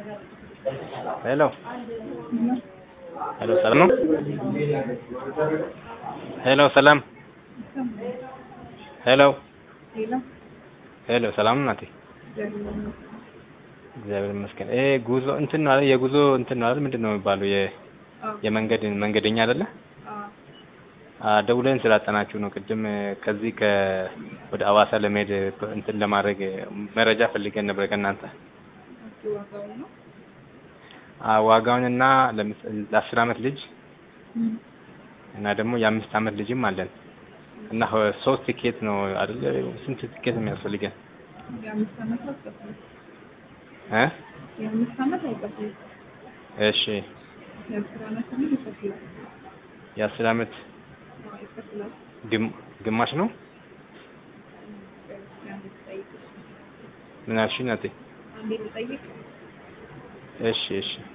ሄሎ ሄሎ ሰላም ነው? ሄሎ ሰላም ሄሎ ሄሎ ሰላም ነው እናቴ? እግዚአብሔር ይመስገን። ይሄ ጉዞ እንትን ነው አይደል? የጉዞ እንትን ነው አይደል? ምንድን ነው የሚባለው? የ የመንገድ መንገደኛ አይደለ? ደውለን ስላጠናችሁ ነው። ቅድም ከዚህ ከ ወደ አዋሳ ለመሄድ እንትን ለማድረግ መረጃ ፈልገን ነበር ከእናንተ ዋጋውንና ለአስር አመት ልጅ እና ደግሞ የአምስት አመት ልጅም አለን እና ሶስት ቲኬት ነው አይደለ? ስንት ቲኬት ነው የሚያስፈልገን? የአምስት ዓመት አይከፍልም። እ የአምስት ዓመት አይከፍልም። እሺ የአስር ዓመት ግን ይከፍላል። የአስር አመት አዎ ይከፍላል። ግም- ግማሽ ነው። አንዴ ልጠይቅ። ምን አልሽኝ እናቴ? አንዴ ልጠይቅ። እሺ እሺ